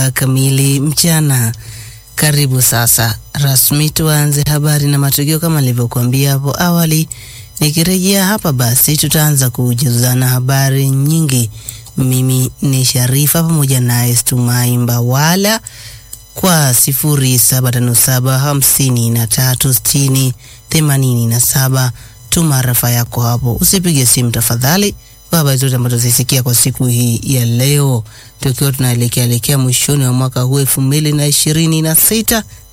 kamili mchana. Karibu sasa rasmi tuanze habari na matukio kama nilivyokuambia hapo awali. Nikirejea hapa basi tutaanza kujuzana habari nyingi. Mimi ni Sharifa pamoja naye Stumai Mbawala kwa sifuri saba tano saba hamsini na tatu sitini themanini na saba. Tuma rafa yako hapo, usipige simu tafadhali, kwa habari zote ambazo zisikia kwa siku hii ya leo, tukiwa tunaelekea elekea mwishoni wa mwaka huu elfu mbili na ishirini na sita